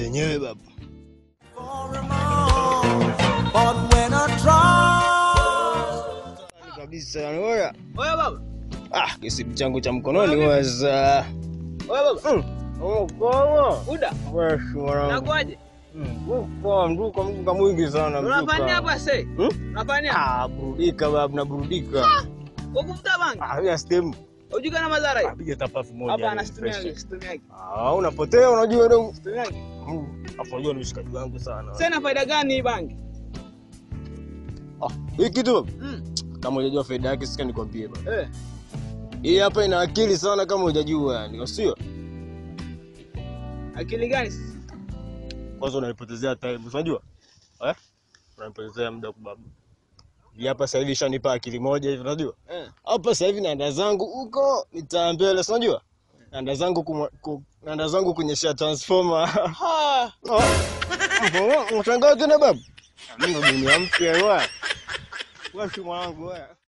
yenyewe baba. But when I trust, Kabisa yani oya. Oya baba. Ah, kisimu changu cha mkononi waza. Oya baba. Oh, kwa. Buda. Wewe mwanangu. Nakwaje? Kwa mduka mduka mwingi sana Unafanya hapa sasa? Hmm? Unafanya? hapa? Ah, burudika baba, naburudika. Ukuvuta bangi. Ah, ya stem. Hujui na madhara hiyo? Piga tapafu moja. Hapa yani, anasitumia fresh. situmia. Ah, unapotea unajua ndio. Situmia. Hapo unajua ni mshikaji wangu sana. Sasa faida gani hii bangi? Ah, hii kitu baba. Mm. Kama hujajua faida yake sika nikwambie baba. Eh. Hii hapa ina akili sana kama hujajua yani, sio? Akili gani? sasa? Kwanza unanipotezea time, unajua? Eh? Unanipotezea muda kwa baba. Hii hapa sasa hivi shanipa akili moja hivi, unajua? Eh. Hapa sasa hivi naenda zangu huko mitaa mbele, si unajua? Naenda zangu kumwa- ku, naenda zangu kunyeshea transformer. Ha. Mshangaa tena baba. Mimi ndo dunia mpya wewe. Wewe si mwanangu wewe.